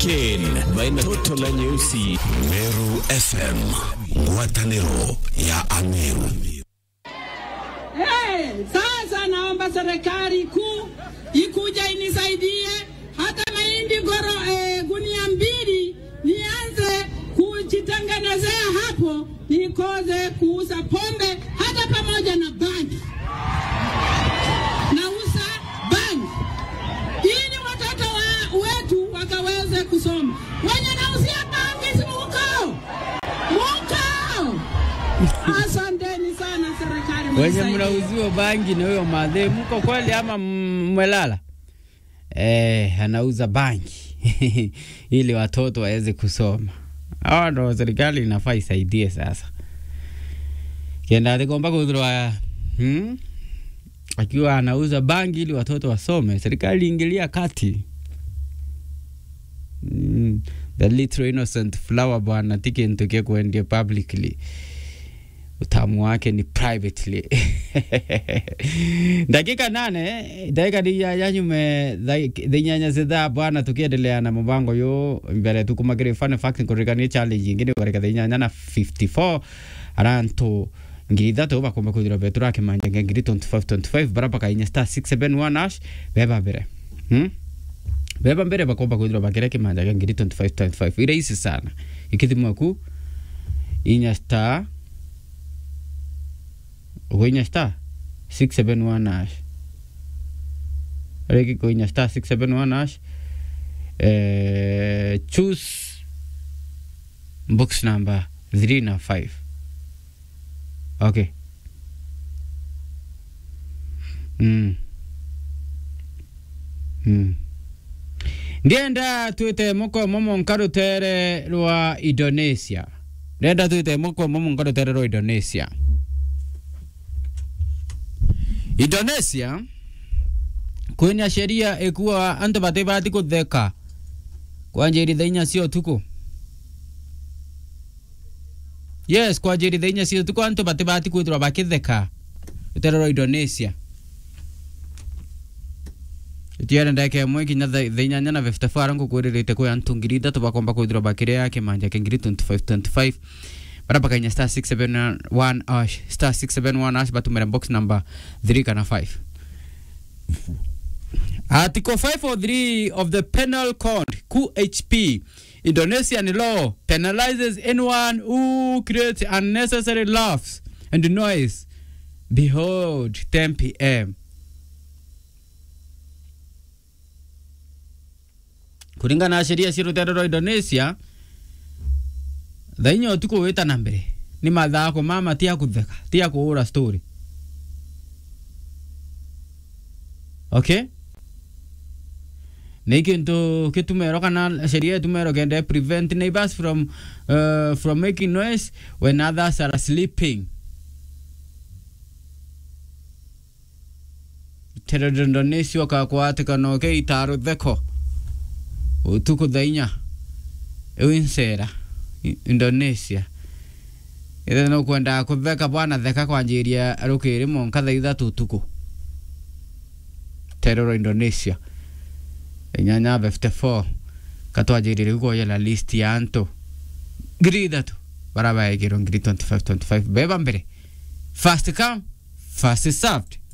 Ken baina toto la nyeusi Meru FM, ngwatanĩro ya Ameru. Hey, sasa naomba serikali kuu ikuja inisaidie hata mahindi goro eh, gunia mbili nianze kujitengenezea hapo, nikoze kuuza pombe hata pamoja na bangi. Nauza bangi ili watoto wa, wetu wakaweze kusoma. Wenye nauzia bangi si mukao mukao. Asanteni sana serikali, wenye mnisaidie. mnauziwa bangi na huyo madhe, mko kweli ama m- mmelala? Eh, anauza bangi ili watoto waweze kusoma. Hawa ndo serikali inafaa isaidie sasa. Kienda atikomba kuthirwa hmm? akiwa anauza bangi ili watoto wasome, serikali ingilia kati. Mm, the little innocent flower bwana ti kintu kia kuendia publicly utamu wake ni privately dakika nane dakika ni ya yanyume thinyanya zithaa bwana tukiendelea na mubango yu mbere tukumakire fun fact kurikania challenge ingine karika thinyanya na 54 arantu ngiri ithatu bakomba kwithira betu rakimanja ngiri 25 25 baraba kainya star 671 ash beba mbere hmm? beba mbere bakomba kwithira bakire kimanja gya ngiri 25 25 ire isi sana ikithimwa ku inya star ugoinya star 671 ash reki kuinya star 671 ash eh, choose box number 3 na 5 okay mm. Mm. ndienda twite muko momo nkarutere rwa indonesia ndienda twite muko momo nkarutere rwa indonesia indonesia kwina sheria ikuwa antu batibati kutheka kwanjĩrithia inya cia ũtukũ yes kwanjĩrithia inya cia ũtukũ antu batibati kwithirwa bakitheka rũtere rwa indonesia itiare ndeke ĩmwe kinya thaa thaa inyanya na 54 arangukwĩrĩrĩte kwĩ antu ngiri ithatũ bakomba kwithirwa bakĩrĩa kĩmanja kĩa ngiri 25 25 bara bakainya star 671 ash star 671 ash batumĩra box number 3 kana 5 Article 543 of the Penal Code, QHP, Indonesian law penalizes anyone who creates unnecessary laughs and noise. Behold, 10 p.m. Kulingana na sheria cia rũtere rwa Indonesia, thaa inya ũtukũ wĩta na mbere nĩ mathako mama ti ya kũtheka ti ya kũhũra story okay nä kä ntå kä tumero kana sheria tumero kende prevent neighbors from uh, from making noise when others are sleeping teredonesio kakwatikano ke itaro theko utuku thainya iwinsera indonesia ithe no kwenda kutheka bwana theka kwanjiria rukiri monka thaa ithatu utuku teroro indonesia inyanya 54 katwanjirire gukoyela list ya antu ngiri ithatu bara baekirwo ngiri 25 25 beba mbere fast come fast served